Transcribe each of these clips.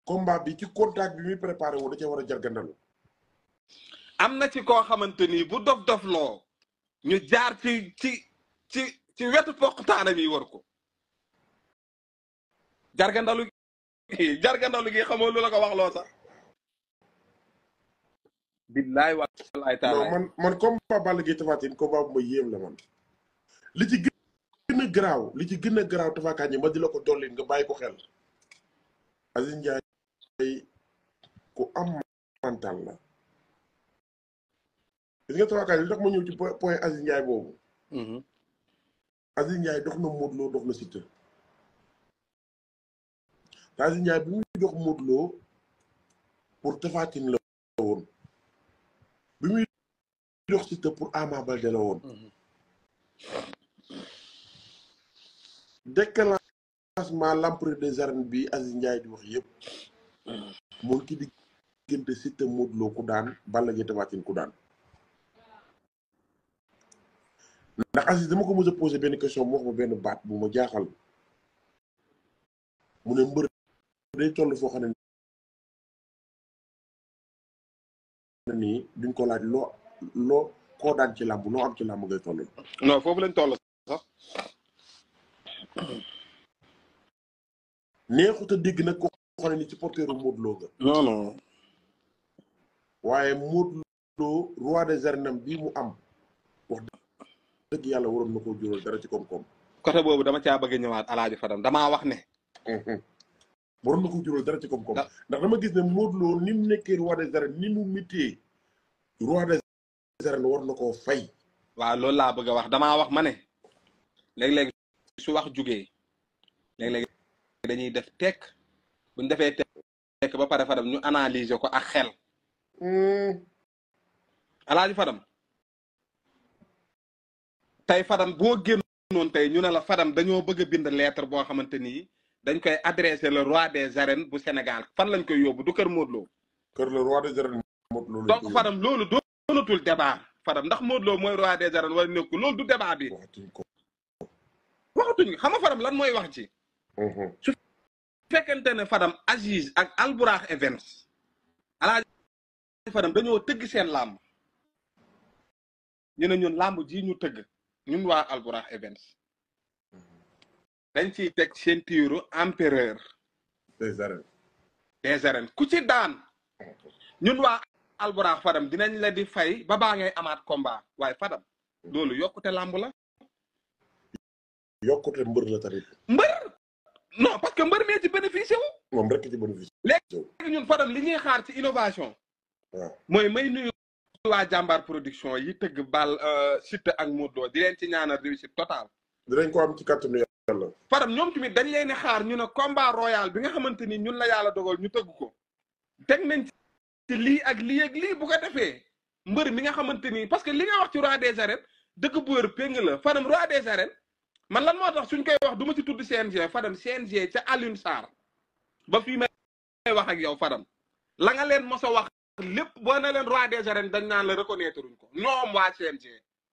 combat bi ci contact bi muy préparé woo da cee war a jargandalu am na ci koo xamante ni bu dof dof loo ñu jaar ci ci ci ci wetu poqtaanam yi war ko jargandalu gi jargandalu gi xamoo lu la ko wax loo sax billaay wallaay non taala man man combat Balla Gaye Tapha Tine combat bu ma yéem la man li ci gën a garaaw li ci gën a garaaw Tapha Kandji ma di la ko dolli nga bàyyi ko xel Aziz Ndiaye ku am mental la gis nga Tapha Kandji li tax ma ñëw ci po- point Aziz Ndiaye boobu Aziz Ndiaye dox na Modou Lo dox na Siteu te Aziz Ndiaye bi muy dox Modou Lo pour Tapha Tine la woon bi muy dox Siteu pour Ama Baldé la woon déclenchement l'empereur des arènes bi Aziz Ndiaye di wax yëpp mu ngi ci diggante Siteu Modou Lo ku daan Balla Gaye Tapha Tine ku daan ndax Aziz dama ko mos a posé benn question mu wax ma benn baat bu ma jaaxal mu ne mbër day toll foo xam ne nii duñ ko laaj loo loo koo daan ci làmb loo am ci làmb ngay toll non foofu lañ toll sax neexut a dégg nag ko xam ne ni ci porteuru Modou Lo nga non non waaye Modou Lo roi des arènes am bii mu am wax dëgg yàlla waroon na koo jural dara ci koom-koom côté boobu dama caa bëgg a ñëwaat alaaji Fadam damaa wax ne waroon na ko jural dara ci koom-koom Da- ndax dama gis ne Modou Lo ni mu nekkee roi des arènes ni mu mitee roi des arènes war na koo fay waaw loolu laa bëgg a wax damaa wax ma ne léeg-léeg su wax jugee léeg-léeg dañuy def tekk buñ defee tekk ba pare Fadam ñu analyser ko ak xel alaaji Fadam tey Fadam boo génnoon tey ñu ne la Fadam dañoo bëgg a bind lettre boo xamante ni dañ koy adressé le roi des arènes bu Sénégal fan lañ koy yóbbu du kër Modou Lo kër le roi des arènes Modou Lo lañ donc ko Fadam loolu doonatul débat Fadam ndax Modou Lo mooy roi des arènes wala nekku loolu du débat bi waxatuñ ko waxatuñ xam nga Fadam lan mooy wax ci su fekkente ne Fadam Aziz ak Alburax Events alaaji Fadam dañoo tëgg seen làmb ñu ne ñun làmb ji ñu tëgg ñun waa Alburax Events dañ ciy teg ceinture empereur des arènes des arènes ku ci daan ñun waa Alburax Fadam dinañ la di fay ba baa ngay amaat combat waaye Fadam loolu yokkute làmb la yokkute mbër la tamit mbër non parce que mbër mee ci bénéficié wu moom rek ci bénéfice léegi ñun Fadam li ñuy xaar ci innovation waaw mooy may nuyu waa jàmbaar production yi tëgg bal Siteu ak Modou Lo di leen ci ñaanal réussite totale dinañ ko am ci kàttanu yàlla Fadam ñoom tamit dañ leen di xaar ñu ne combat royal bi nga xamante ni ñun la yàlla dogal ñu tëgg ko teg nañ ci lii ak lii ak lii bu ko defee mbër mi nga xamante ni parce que li nga wax ci roi des arènes dëgg bu wér péng la Fadam roi des arènes man lan moo tax suñ koy wax du ma ci tudd CNG Fadam CNG ca Alioune Sarr ba fii may wax ak yow Fadam la nga leen mos a wax lépp boo ne leen roi des arènes dañ naan la reconnaître uñ ko ñoom waa CNG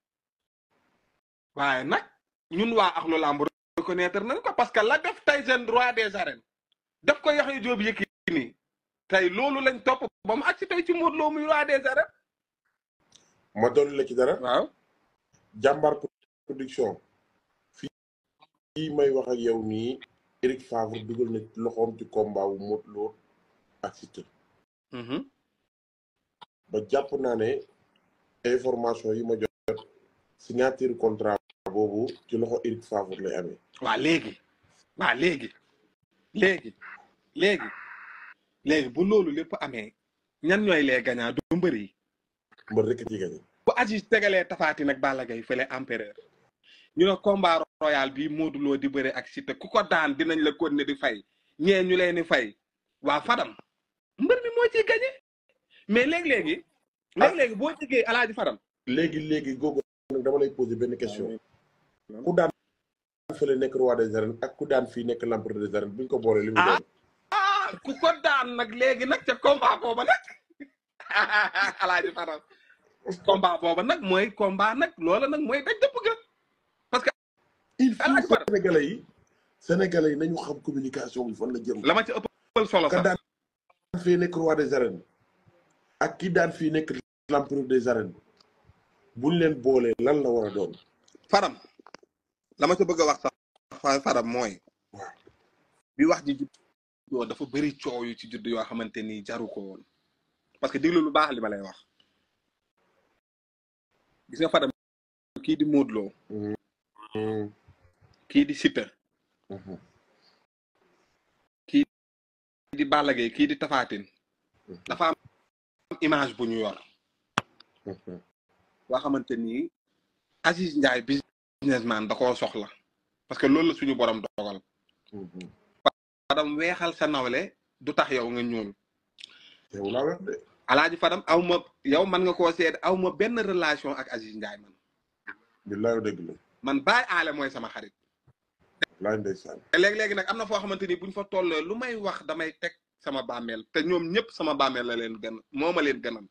waaye nag ñun waa Ahlou Lamb reconnaître nañ ko parce que la def Tyson roi des arènes def ko Yaxya Joob Yékini tey loolu lañ topp ba mu agsi tey ci Modou Lo muy roi des arènes ma dolli la ci dara waaw jàmbaar production fii may wax ak yow nii Eric Favre dugal na loxoom ci combat wu Modou Lo ak Siteu ba jàpp naa ne information yi ma jot signature contrat boobu ci loxo Eric Favre lay amee waa léegi waa léegi léegi léegi léegi bu loolu lépp amee ñan ñooy les gagnants du mbër yi mbër rek ci gañe bu Aziz tegalee tafaati nag Balla Gaye fële empereur ñu ne combat royal bi Modou Lo di bëre ak Siteu ku ko daan dinañ la continuer di fay ñee ñu leen di fay waa Fadam mbër mi moo ciy gagné mais léegi-léegi léegi-léegi boo jegee alaaji Fadam léegi léegi googu nag dama lay poser benn question ku daan fële nekk roi des arènes ak ku daan fii nekk l'empereur des arènes bu ñu ko boolee li mu doon ah ku ko daan nag léegi nag ca combat booba nag alaaji Fadam combat booba nag mooy combat nag loola nag mooy daj dëpp ga parce que il faut Alaaji Fadam sénégalais yi sénégalais yi nañu xam communication bi fan la jëm la ma ci ëppal solo ka sax daan fii nekk roi des arènes ak ki daan fii nekk l'empereur des arènes buñ leen boolee lan la war a doon Fadam la ma ca bëgg a wax sax fa Fadam mooy waaw bi wax ji juddoo dafa bëri coow yu ci judd yoo xamante ni jaru ko woon parce que diglu lu baax li ma lay wax gis nga Fadam kii di Modou Lo kii di Siteu kii di Balla Gaye kii di Tapha Tine dafa am image bu ñu yor boo xamante ni Aziz Ndiaye businessman da koo soxla parce que loolu la suñu borom dogal Fadam weexal sa nawle du tax yow nga ñuul yow laa wax de alaaji Fadam aw ma yow man nga koo seet aw ma benn relation ak Aziz Ndiaye man billaay dëgg la man Baye Aale mooy sama xarit laay ndeysaan te léegi-léegi nag am na foo xamante ni buñ fa tollee lu may wax damay teg sama bàmmeel te ñoom ñëpp sama bàmmeel la leen gën moo ma leen gënal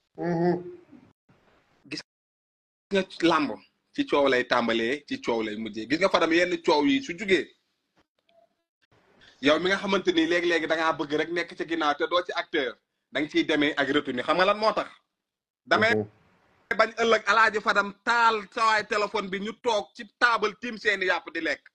gis nga làmb ci coow lay tàmbalee ci coow lay mujjee gis nga Fadam yenn coow yi su jugee yow mi nga xamante ni léegi-léegi da ngaa bëgg rek nekk ci ginnaaw te doo ci acteur da nga ciy demee ak retenu xam nga lan moo tax damay bañ ëllëg alaaji Fadam taal sawaay téléphone bi ñu toog ci taabal tiim seeni yàpp di lekk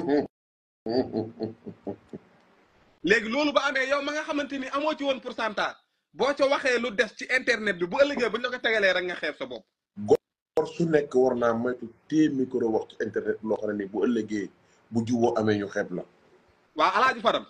léegi loolu ba amee yow ma nga xamante ni amoo ci woon pourcentage boo ca waxee lu des ci internet bi bu ëllëgee bu ñu la ko tegalee rek nga xeeb sa bopp góor su nekk war naa moytu téye micro wax ci internet loo xam ne ni bu ëllëgee bu juboo amee ñu xeeb la waaw alaaji Fadam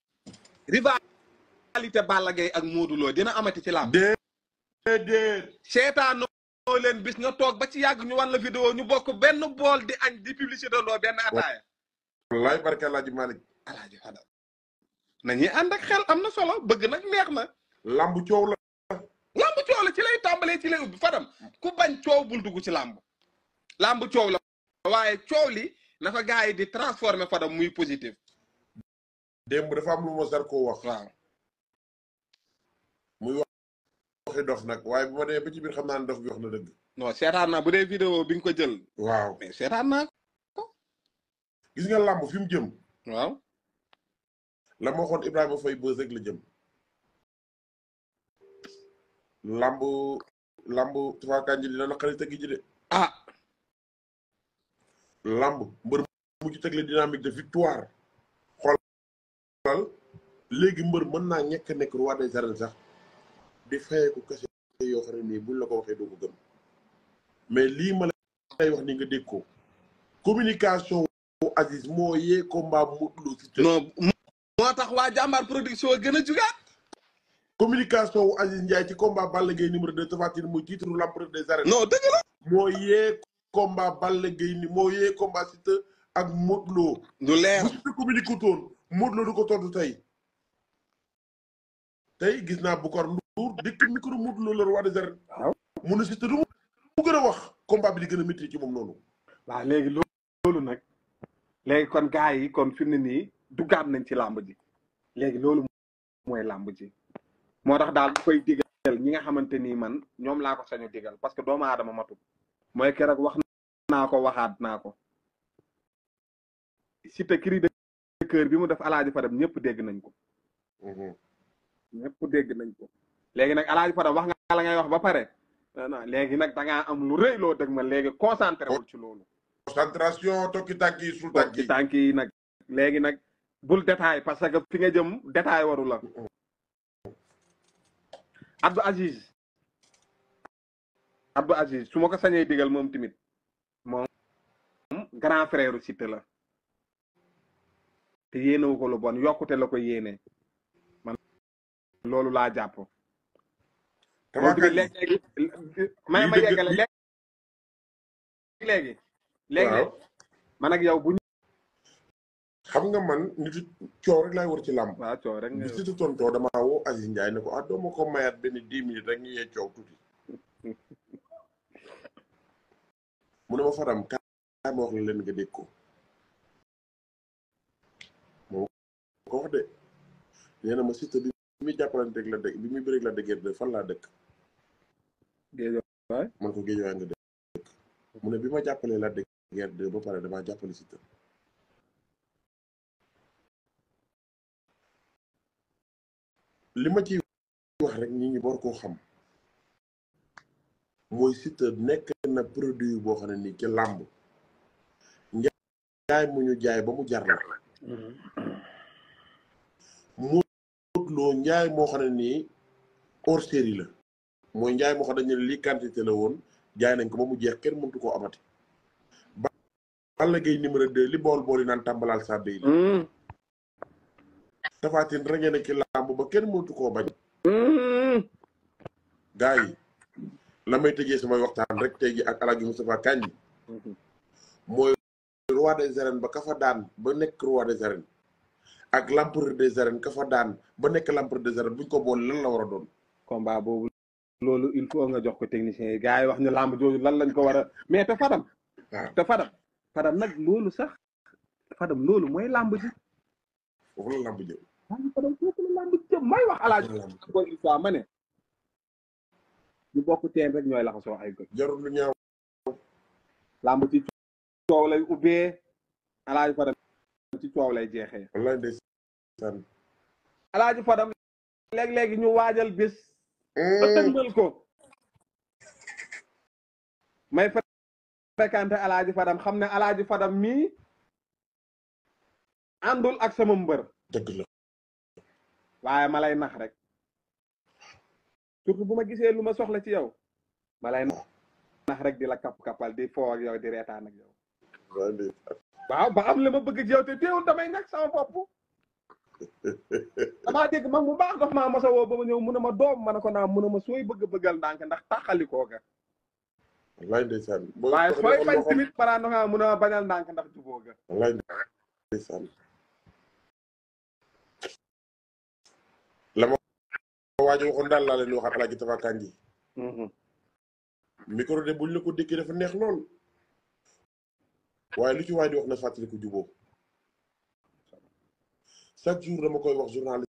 rivalité Balla Gaye ak Modou Lo dina amati ci làmb déedéet seetaanoo leen bis nga toog ba ci yàgg ñu wan la vidéo ñu bokk benn bool di añ di publicité ndoo benn ataaya wallaay barke Alaaji Malick alaaji Fadam nañuy ànd ak xel am na solo bëgg nag neex na lamb coow la làmb coow la ci lay tàmbalee ci lay ubbi Fadam ku bañ coow bul dugg ci làmb làmb coow la waaye coow li na ko gars yi di transformer Fadam muy positif démb dafa am lu ma sar koo wax waaw muy wax waxi dof nag waaye bu ma demee ba ci biir xam naa ne dof bi wax na dëgg non seetaan naa bu dee vidéo bi nga ko jël waaw mais seetaan naa gis nga lamb fi mu jëm ko waaw la ma waxoon Ibrahima Faye bës rek la jëm lamb lamb Tapha Kandji dina naqari tëgg ji de ah lamb mbër mu ci tegle dynamique de victoire xoolal léegi mbër mën naa ñekk nekk roi des arènes sax di fayeeku kese yoo xam ne nii buñ la ko waxee doo ko gëm mais lii ma lay wax ni nga dégg ko communication wu Aziz moo yee combat Modou Lo Siteu non moo tax waa jàmbaar production gën a jugaat communication wu Aziz Ndiaye ci combat Balla Gaye numéro 2 Tapha Tine muy titre l'empereur des arènes non dëgg la moo yee combat Balla Gaye ni moo yee combat Siteu ak Modou Lo du leer bu Siteu communiqué toon Modou Lo du ko tontu tey tey gis naa Boucar Ndour dëkk micro Modou Lo la roi des arènes waaw mu ne Siteu du mu gën a wax combat bi di gën a métti ci moom noonu waaw léegi loolu nag léegi kon gars yi kon fi mu ne nii duggaat nañ ci làmb ji léegi loolu mooy làmb ji moo tax daal bu koy digal ñi nga xamante nii man ñoom laa ko sañu digal parce que doomu aadama matul mooy keroog wax naa ko waxaat naa ko Siteu cri de cœur bi mu def alaaji Fadam ñëpp dégg nañ ko ñëpp dégg nañ ko léegi nag alaaji Fadam wax nga la ngay wax ba pare non léegi nag da ngaa am lu rëy loo dëgg ma léegi concentré wul ci loolu concentration tokki tànk yi sul tànk ci yi tànk yi nag léegi nag bul détail parce que fi nga jëm détail waru la Abdou Aziz Abdou Aziz su ma ko sañee digal moom tamit moom grand frère u Siteu la te yéenewu ko lu bon yokkute la ko yéene man loolu laa jàpp moom Tapha tamit Kandji léegi-léegi may ma lii dëgg- yeggale léegi léegi léegi waaw man ak yow bu ñu xam nga man nitu coow rek laay war ci làmb waaw coow rek nga bi Siteu tontoo damaa woo Aziz Ndiaye ne ko ah doo ma ko mayaat benn dix minutes rek ñu yee coow tuuti mu ne ma Fadam kaay ma wax la leen nga dégg ko moo ko wax de nee na ma Siteu bi muy jàppalanteeg la dëkk bi muy bëreeg la dëggeer de fan laa dëkk géej man ko géej waay nga dëkk mu ne bi ma jàppalee la dëggeer de ba pare damaa jàppale Siteu li ma ciy wax rek nit ñi war koo xam mooy Siteu nekk na produit boo xam ne nii ci làmb njaay mu ñu jaay ba mu jar la Modou Lo njaay moo xam ne nii hors série la mooy njaay moo xam ne dañu ne lii quantité la woon jaay nañ ko ba mu jeex kenn mëntu koo amati Balla Gaye numéro 2 li bool bool yi naan tàmbalaal sa béy la Tapha Tine rek ngeen ci làmb ba kenn mëntu koo bañ gaa yi la may tëjee samay waxtaan rek tey ji ak Alaaji Moustapha Kandji mooy roi des arènes ba ka fa daan ba nekk roi des arènes ak l'empereur des arènes ka fa daan ba nekk l'empereur des arènes buñ ko boole lan la war a doon combat boobu loolu il faut nga jox ko technicien yi gars yi wax ñu làmb jooju lan lañ ko war a mais te Fadam waaw te Fadam Fadam nag loolu sax Fadam loolu mooy làmb ji foofu la làmb jëm Fadam foofu la làmb ji jëm may wax alaaji bon histoire ma ne ñu bokk teen rek ñooy laxasoo ay goj jarul lu ñaaw làmb ci coow lay ubbee alaaji Fadam ci coow lay jeexee wallaay ndeysaan alaaji Fadam léeg-léegi ñu waajal bés ba tëngal ko may fréquenté alaaji Fadam xam ne alaaji Fadam mii àndul ak sama mbër dëgg la waaye ma lay nax rek surtout bu ma gisee lu ma soxla ci yow ma lay nax rek di la kapp-kappal di foo ak yow di reetaan ak yow wallaay ndeysaan waaw ba am li ma bëgg ci yow te teewul damay nekk sama bopp damaa dégg mag mu baax daf maa mos a woo ba ma ñëw mun a ma doom ma ne ko naa mun a ma sooy bëgg bëggal ndànk ndax taxalikoo ga wallaay ndeysaan waaye sooy bañ tamit balaa ndoxaa mun a ma bañal ndànk ndax juboo ga wallaay ndeysaan la ma waajo waxoon daal laa leen waxaat Alaaji Tapha Kandji micro de buñ la ko dékkee dafa neex lool waaye lu ci waay di wax na fàttali ko juboo chaque jour dama koy wax journaliste